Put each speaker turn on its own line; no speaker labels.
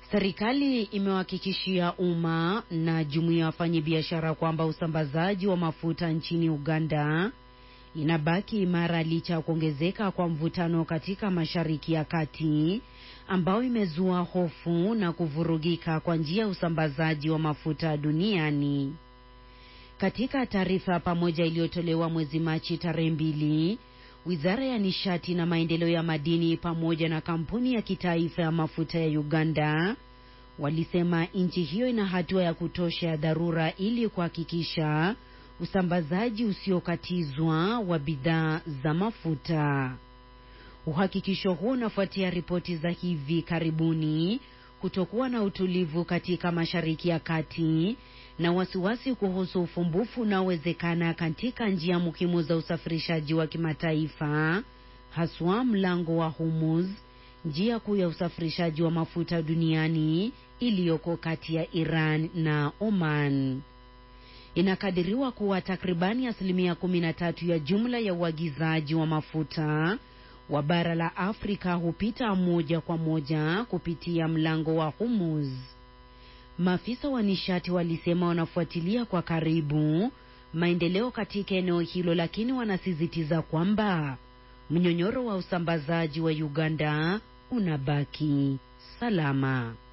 Serikali imewahakikishia umma na jumuiya ya wafanyabiashara kwamba usambazaji wa mafuta nchini Uganda inabaki imara licha ya kuongezeka kwa mvutano katika Mashariki ya Kati ambao imezua hofu na kuvurugika kwa njia ya usambazaji wa mafuta duniani. Katika taarifa pamoja iliyotolewa mwezi Machi tarehe mbili, Wizara ya Nishati na Maendeleo ya Madini pamoja na kampuni ya kitaifa ya mafuta ya Uganda walisema nchi hiyo ina hatua ya kutosha ya dharura ili kuhakikisha usambazaji usiokatizwa wa bidhaa za mafuta. Uhakikisho huo unafuatia ripoti za hivi karibuni kutokuwa na utulivu katika Mashariki ya Kati na wasiwasi kuhusu ufumbufu unaowezekana katika njia muhimu za usafirishaji wa kimataifa, haswa mlango wa Hormuz, njia kuu ya usafirishaji wa mafuta duniani iliyoko kati ya Iran na Oman. Inakadiriwa kuwa takribani asilimia kumi na tatu ya jumla ya uagizaji wa mafuta wa bara la Afrika hupita moja kwa moja kupitia mlango wa Hormuz. Maafisa wa nishati walisema wanafuatilia kwa karibu maendeleo katika eneo hilo, lakini wanasisitiza kwamba mnyonyoro wa usambazaji wa Uganda unabaki salama.